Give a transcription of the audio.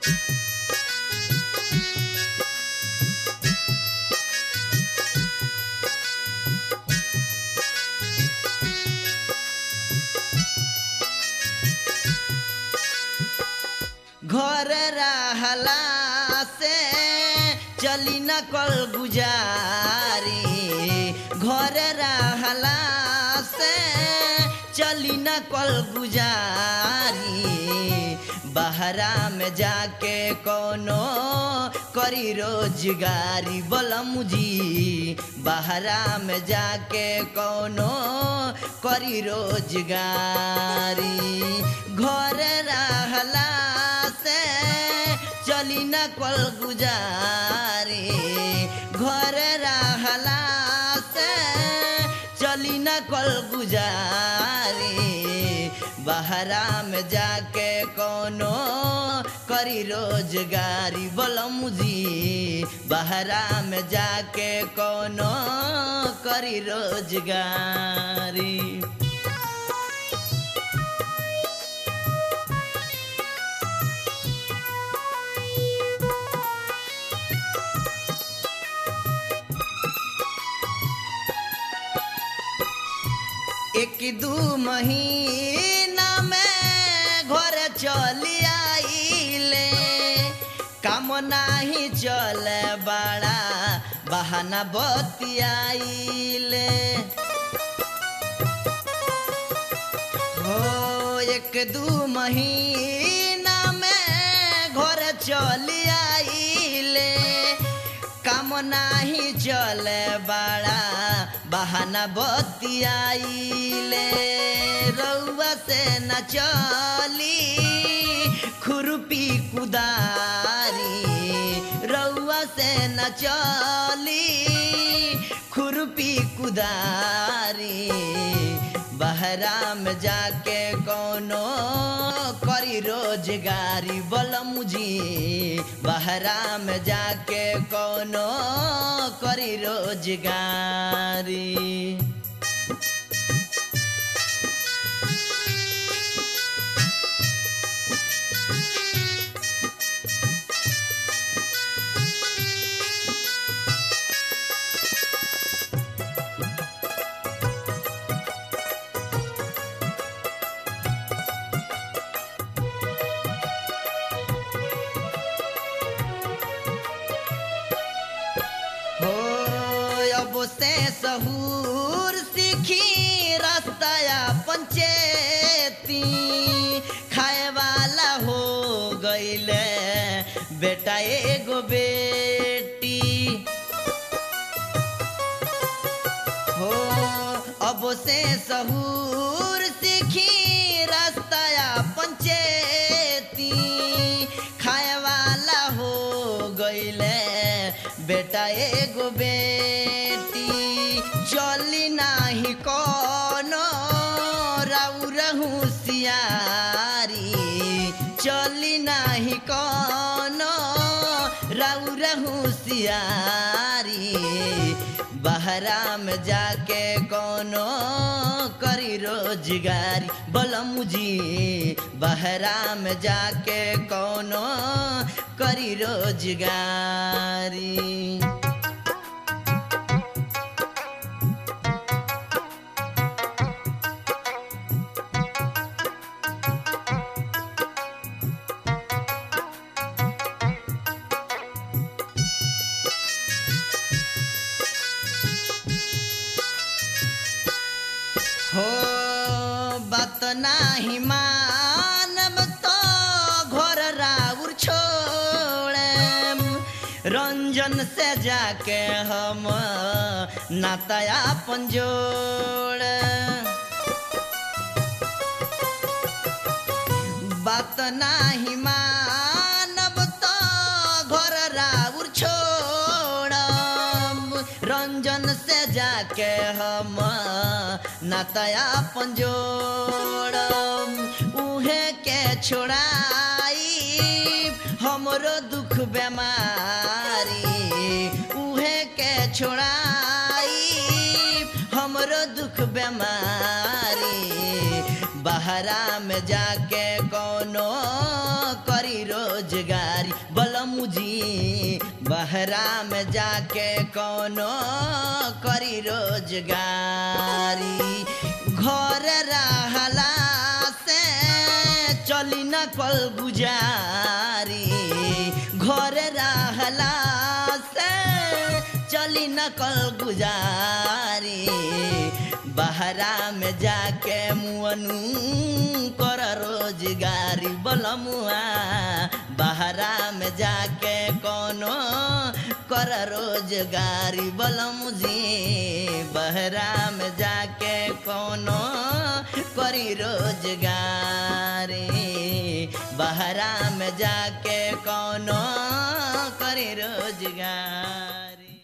घर रहला से चली न कल गुजारी घर रहला से चली न कल गुजारी बहरा में जाके कोनो करी रोजगारी बलमुजी बहरा में जाके कोनो करी रोजगारी घर रहला से चली न कल गुजारी घर रहला से चली न कल गुजारी बहरा में जाके कोनो करी रोजगारी बलमुजी बहरा में जाके कोनो करी रोजगारी एक दू महीना में घर चली आइले काम नाही चले बड़ा बहाना बतियाइले हो एक दू महीना में घर चली आइले काम नाही चले बड़ा बहाना बतियाइले रउआ से न चली खुरपी कुदारी रउआ से न चली खुरपी कुदारी बहरा में जाके कोनो करी रोजगारी बलमुजी बहरा में जाके कोनो करी रोजगारी हो अब से सहूर सीखी रास्ता पंचेती खाए वाला हो गईले बेटा एगो बेटी हो अब से सहूर सीखी रास्ता पंचेती खाए वाला हो गईले बेटा एगो बेटी चली नाही कोनो राउर होशियारी चली नाही कोनो राउर होशियारी बहरा में जाके कोनो करी रोजगारी बलमुजी बहरा में जाके कोनो करी रोजगारी हो बात नाही मानब तो घर राउर छोड़म रंजन से जाके हम नातया पंजोड़ बात नाही मानब तो घर राउर छोड़म रंजन से जाके हम नातया पंजोड़म उहे के छोड़ाई हमरो दुख बेमारी उहे के छोड़ाई हमरो दुख बेमारी बहरा में जाके कोनो करी रोजगार रोजगारी बलमुजी बहरा में जाके कोनो करी रोजगारी घर रहला से चली न कल गुजारी घर रहला से चली न कल गुजारी बहरा में जाके मुअनु कर रोजगारी बलमुआ बहरा में जाके कोनो कर रोजगारी बलमुजी बहरा में जाके कोनो करी रोजगारी बहरा में जाके कोनो करी रोजगार